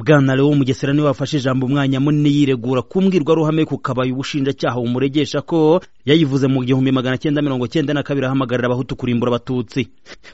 bwana lewo mugesera niwe wafashe ijambo umwanya munini yiregura ku mbwirwaruhame ku kabaye ubushinjacyaha bumuregesha ko yayivuze mu gihumbi magana cyenda mirongo cyenda na kabiri ahamagarira abahutu kurimbura abatutsi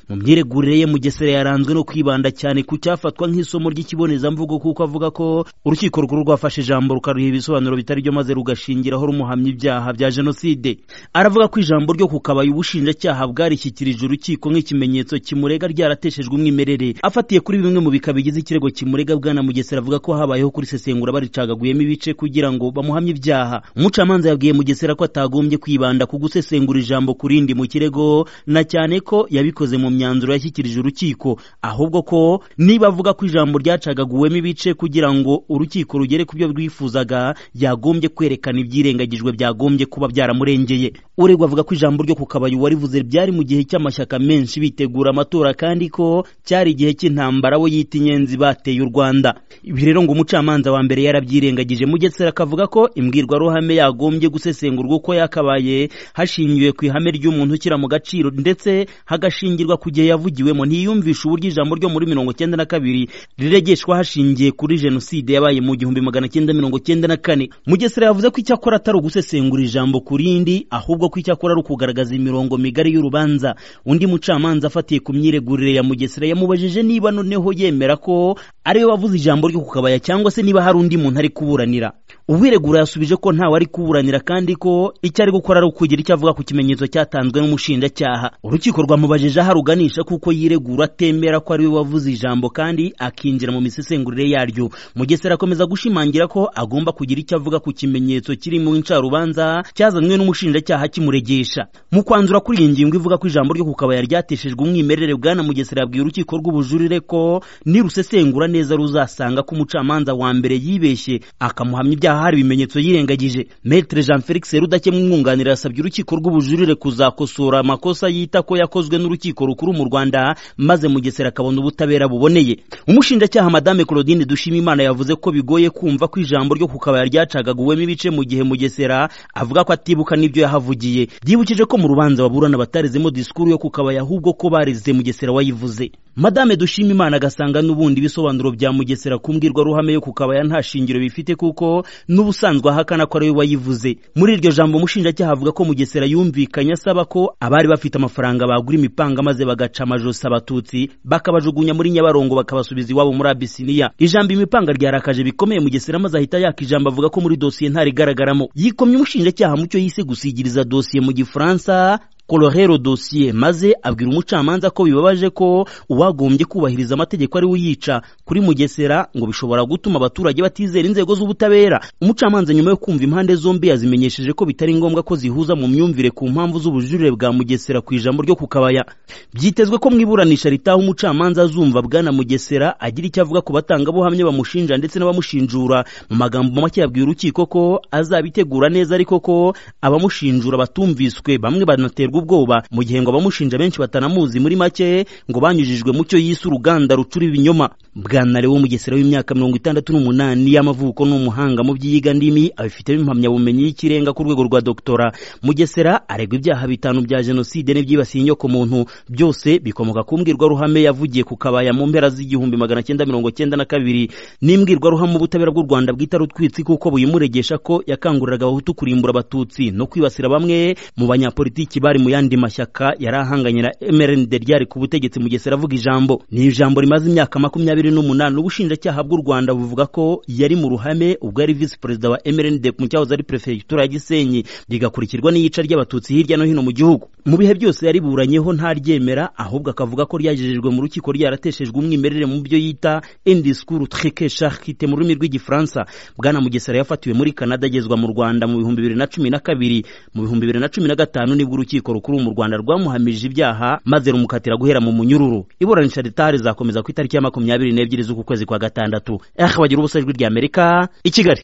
mu myiregurire ye mugesera yaranzwe no kwibanda cyane ku cyafatwa nk'isomo ry'ikibonezamvugo kuko avuga ko urukiko rukuru rwafashe ijambo rukaruha ibisobanuro bitari byo maze rugashingiraho rumuhamya ibyaha bya jenoside aravuga ko ijambo ryo ku kabaye ubushinjacyaha bwarishyikirije urukiko nk'ikimenyetso kimurega ryarateshejwe umwimerere afatiye kuri bimwe mu bika bigize ikirego kimurega bwana Mugesera avuga ko habayeho kurisesengura baricagaguyemo ibice kugira ngo bamuhamye ibyaha umucamanza yabwiye Mugesera ko atagombye kwibanda ku gusesengura ijambo ku rindi mu kirego na cyane ko yabikoze mu myanzuro yashyikirije urukiko ahubwo ko niba avuga ko ijambo ryacagaguwemo ibice kugira ngo urukiko rugere ku byo rwifuzaga yagombye kwerekana ibyirengagijwe byagombye kuba byaramurengeye uregwa avuga ko ijambo ryo ku kabayu warivuze byari mu gihe cy'amashyaka menshi bitegura amatora kandi ko cyari igihe cy'intambara we yita inyenzi bateye u Rwanda ibi rero ngo umucamanza wa mbere yarabyirengagije mugesera akavuga ko imbwirwaruhame yagombye gusesengurwa uko yakabaye hashingiwe ku ihame ry'umuntu ushyira mu gaciro ndetse hagashingirwa ku gihe yavugiwemo ntiyumvisha uburyo ijambo ryo muri mirongo cyenda na kabiri riregeshwa hashingiye kuri jenoside yabaye mu gihumbi magana cyenda mirongo cyenda na kane mugesera yavuze ko icyakora atari ugusesengura ijambo ku rindi ahubwo ko icyakora ari ukugaragaza imirongo migari y'urubanza undi mucamanza afatiye ku myiregurire ya mugesera yamubajije niba noneho yemera ko ariwe wavuze ijambo ryo kukabaya cyangwa se niba hari undi muntu ari kuburanira ubwiregura yasubije ko ntawe ari kuburanira kandi ko icyo ari gukora ari ukugira icyo avuga ku kimenyetso cyatanzwe n'umushinjacyaha urukiko rwamubajije aho aruganisha kuko yiregura atemera ko ariwe wavuze ijambo kandi akinjira mu misesengurire yaryo mugesera akomeza gushimangira ko agomba kugira icyo avuga ku kimenyetso kiri mu incarubanza cyazanywe n'umushinjacyaha kimuregesha mu kwanzura kuri iyi ngingo ivuga ko ijambo ryo kukabaya ryateshejwe umwimerere bwana mugesera yabwiye urukiko rw'ubujurire ko nirusesengura neza ruzasanga ko umucamanza wa mbere yibeshye akamuhamya ibyaha hari ibimenyetso yirengagije Maître Jean Felix Rudakemwa umwunganira yasabye urukiko rw'ubujurire kuzakosora amakosa yita ko yakozwe n'urukiko rukuru mu Rwanda maze Mugesera akabona ubutabera buboneye umushinjacyaha Madame Claudine Dushimimana yavuze ko bigoye kumva ko ijambo ryo kukabaya ryacagaguwemo ibice mu gihe Mugesera avuga ko atibuka n'ibyo yahavugiye byibukije ko mu rubanza baburana batarezemo disikuru yo kukabaya ahubwo ko bareze Mugesera wayivuze Madame Dushimimana agasanga n'ubundi ibisobanuro bya Mugesera ku mbwirwaruhame yo kukabaya nta shingiro bifite kuko n'ubusanzwe ahakana ko ariwe wayivuze muri iryo jambo umushinjacyaha avuga ko mugesera yumvikanye asaba ko abari bafite amafaranga bagura imipanga maze bagaca amajosi abatutsi bakabajugunya muri nyabarongo bakabasubiza iwabo muri abisiniya ijambo imipanga ryarakaje bikomeye mugesera maze ahita yaka ijambo avuga ko muri dosiye ntarigaragaramo yikomye umushinjacyaha mu cyo yise gusigiriza dosiye mu gifaransa kororero dosiye maze abwira umucamanza ko bibabaje ko uwagombye kubahiriza amategeko ari uyica kuri mugesera ngo bishobora gutuma abaturage batizera inzego z'ubutabera umucamanza nyuma yo kumva impande zombi yazimenyesheje ko bitari ngombwa ko zihuza mu myumvire ku mpamvu z'ubujurire bwa mugesera ku ijambo ryo kukabaya byitezwe ko mu iburanisha ritaha umucamanza azumva bwana mugesera agira icyo avuga ku batangabuhamya bamushinja ndetse n'abamushinjura mu magambo make yabwiye urukiko ko azabitegura neza ariko ko abamushinjura batumviswe bamwe banaterwa ubwoba mu gihe ngo abamushinja benshi batanamuzi muri make ngo banyujijwe mu cyo yise uruganda rucura ibinyoma bwana lewo mugesera w'imyaka mirongo itandatu n'umunani y'amavuko n'umuhanga mu by'iyiga ndimi abifitemo impamyabumenyi y'ikirenga ku rwego rwa doktora mugesera aregwa ibyaha bitanu bya jenoside n'ibyibasiye inyoko muntu byose bikomoka ku mbwirwaruhame yavugiye ku kabaya mu mpera z'igihumbi magana cyenda mirongo cyenda na kabiri n'imbwirwaruhame ubutabera bw'u rwanda bwita rutwitsi kuko buyimuregesha ko yakanguriraga abahutu kurimbura abatutsi no kwibasira bamwe mu banyapolitiki bari mu yandi mashyaka yari ahanganira MRND ryari ku butegetsi Mugesera avuga ijambo ni ijambo rimaze imyaka makumyabiri n'umunani ubushinjacyaha bw'u Rwanda buvuga ko yari mu ruhame ubwo yari visi perezida wa MRND mu cyahoze ari perefegitura ya Gisenyi rigakurikirwa n'iyica ry'abatutsi hirya no hino mu gihugu mu bihe byose yariburanyeho ntaryemera ahubwo akavuga ko ryagejejwe mu rukiko ryarateshejwe umwimerere mu byo yita indiskuru trike charite mu rurimi rw'igifaransa bwana Mugesera yafatiwe muri Canada agezwa mu Rwanda mu bihumbi bibiri na cumi na kabiri mu bihumbi bibiri na cumi na gatanu nibwo urukiko rukuru mu Rwanda rwamuhamije ibyaha maze rumukatira guhera mu munyururu iburanisha ritari zakomeza ku itariki ya makumyabiri n'ebyiri z'uku kwezi kwa gatandatu eh bagira ubusajwi ry'Amerika i Kigali